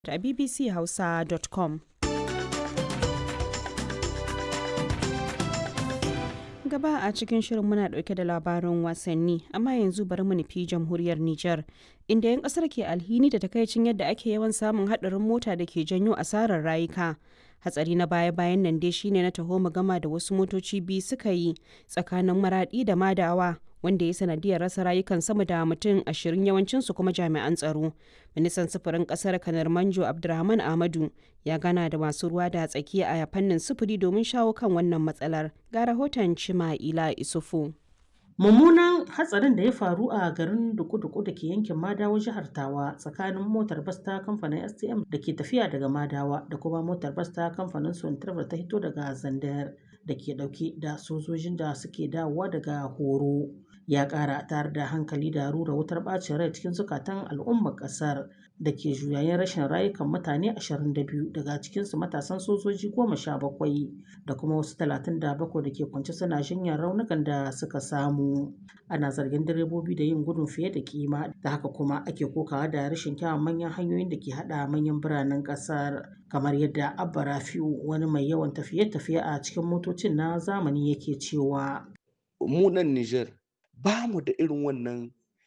a bbchausa.com. gaba a cikin shirin muna dauke da labarin wasanni amma yanzu bari mu nufi jamhuriyar Nijar inda 'yan kasar ke alhini da takaicin yadda ake yawan samun hadarin mota da ke janyo asarar rayuka hatsari na baya-bayan nan dai shine na taho gama da wasu motoci biyu suka yi tsakanin maradi da madawa wanda ya sanadiyar rasa rayukan sama da mutum ashirin yawancinsu kuma jami'an tsaro ministan sufurin kasar kanar manjo abdulrahman ahmadu ya gana da masu ruwa da tsaki a fannin sufuri domin shawo kan wannan matsalar ga rahoton cima'ila isufu mummunan hatsarin da ya faru a garin duku-duku da ke yankin madawa jihar tawa tsakanin motar bas ta kamfanin stm da ke tafiya daga madawa da kuma motar bas ta kamfanin sontarbar ta hito daga zandar da ke dauke da sojojin da suke dawowa daga horo ya kara tare da hankali da rura wutar bacin rai cikin zukatan al'ummar kasar da ke juyayen rashin rayukan mutane 22 daga cikinsu matasan sojoji 17 da kuma wasu 37 da ke kwance suna jinyar raunukan da suka samu ana zargin direbobi da yin gudun fiye da kima da haka kuma ake kokawa da rashin kyawun manyan hanyoyin da ke hada manyan biranen kasar kamar yadda abba rafiu wani mai yawan tafiye-tafiye a cikin motocin na zamani yake cewa mu nan Nijar ba mu da irin wannan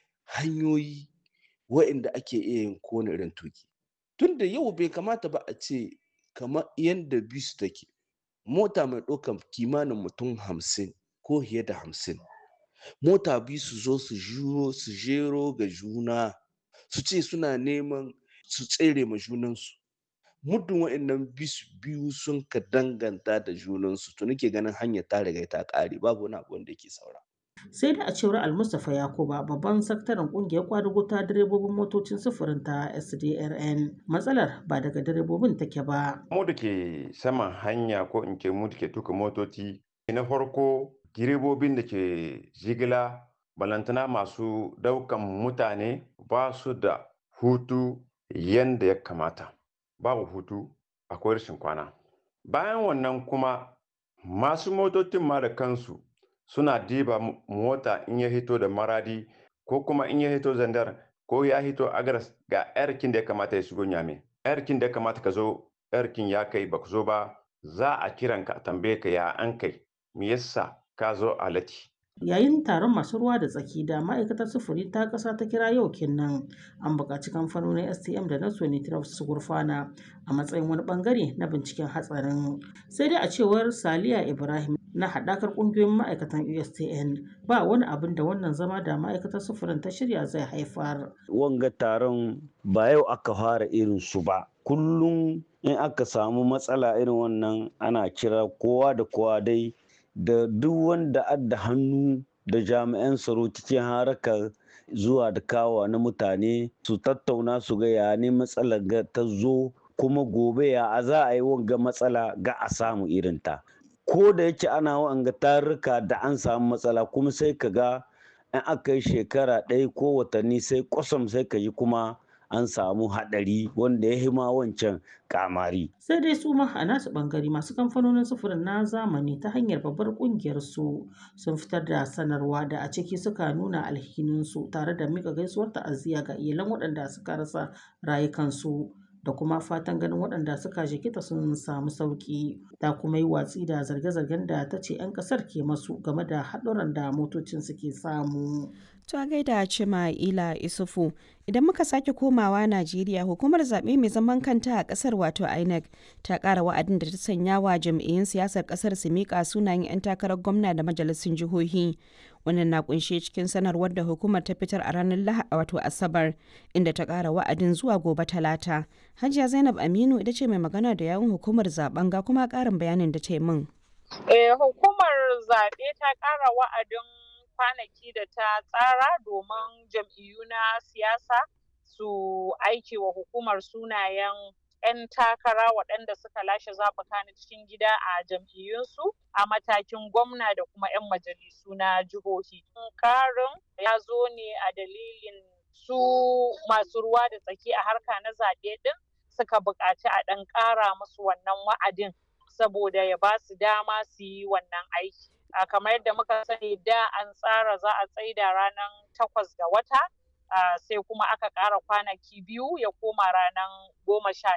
hanyoyi wa'inda ake iya yin kowane irin tuki tunda yau bai kamata ba a ce kamar yadda bis take mota mai ɗaukar kimanin mutum hamsin ko fiye da hamsin mota biyu su zo su juro su jero ga juna su ce suna neman su tsere ma junansu muddin wa'annan bis biyu sun ka danganta da junansu to nake ganin hanyar ta riga ta ƙare babu wani abu wanda yake saura sai da a cewar almustapha yakuba babban sakataren kungiyar kwadugo ta direbobin motocin sufurin ta sdrn matsalar ba daga direbobin take ba mu da ke saman hanya ko in ce mu da ke tuka motoci na farko direbobin da ke jigila balantana masu daukan mutane ba su da hutu yanda ya kamata babu hutu akwai rashin kwana bayan wannan kuma masu motocin ma da kansu suna diba mota in ya hito da maradi ko kuma in ya hito zandar ko ya hito agaras ga yarkin da ya kamata ya shigo nyame yarkin da ya kamata ka zo yarkin ya kai ba zo ba za a kiran ka tambaye ka ya an kai me yasa ka zo a lati yayin taron masu ruwa da tsaki da ma'aikatar sufuri ta ƙasa ta kira yau kenan an buƙaci kamfanonin stm da na sonitraf su gurfana a matsayin wani bangare na binciken hatsarin sai dai a cewar saliya ibrahim na haɗakar ƙungiyoyin ma'aikatan ustn ba wani abin da wannan zama da ma'aikatar sufurin ta shirya zai haifar wanga taron ba yau aka fara irin su ba kullum in aka samu matsala irin wannan ana kira kowa da kowa dai da duk wanda adda hannu da jami'an tsaro cikin harakar zuwa da kawa na mutane su tattauna su ga ya ne matsalar ta zo kuma gobe ya za a yi wanga matsala ga a samu irinta ko da yake ana wanga tarurruka da an samu matsala kuma sai ka ga in aka yi shekara ɗaya ko watanni sai kwasam sai ka yi kuma an samu haɗari wanda ya hima wancan kamari. Sai dai su ma a nasu ɓangare masu kamfanonin sufurin na zamani ta hanyar babbar ƙungiyar su sun fitar da sanarwa da a ciki suka nuna alhininsu tare da mika gaisuwar ta'aziyya ga iyalan waɗanda suka rasa rayukansu. da kuma fatan ganin waɗanda suka jikita sun samu sauƙi ta kuma yi watsi da zarge-zargen da ta ce 'yan ƙasar ke masu game da haɗuran da motocin suke samu. To gaida Cima Ila Isufu idan muka sake komawa Najeriya hukumar zaɓe mai zaman kanta a ƙasar wato INEC ta ƙara wa'adin da ta sanya wa jam'iyyun siyasar ƙasar su miƙa sunayen 'yan takarar gwamna da majalisun jihohi. Wannan na kunshe cikin sanarwar da hukumar ta fitar a ranar Lahadi wato Asabar inda ta ƙara wa'adin zuwa gobe Talata. Hajiya Zainab Aminu ita ce mai magana da yawun hukumar zaben ga kuma ƙarin bayanin da ta yi min. hukumar zaɓe ta ƙara wa'adin kwanaki da ta tsara domin jam'iyyu na siyasa su aiki wa hukumar sunayen 'yan takara waɗanda suka lashe zaɓuka na cikin gida a jam'iyyunsu a matakin gwamna da kuma 'yan majalisu na jihohi. Karin ya zo ne a dalilin su masu ruwa da tsaki a harka na zaɓe ɗin suka buƙaci a ɗan ƙara musu wannan wa'adin saboda ya ba su dama su yi wannan aiki. a kamar yadda muka sani da an tsara za a tsaida ranar takwas ga wata sai kuma aka ƙara kwanaki biyu ya koma ranar goma sha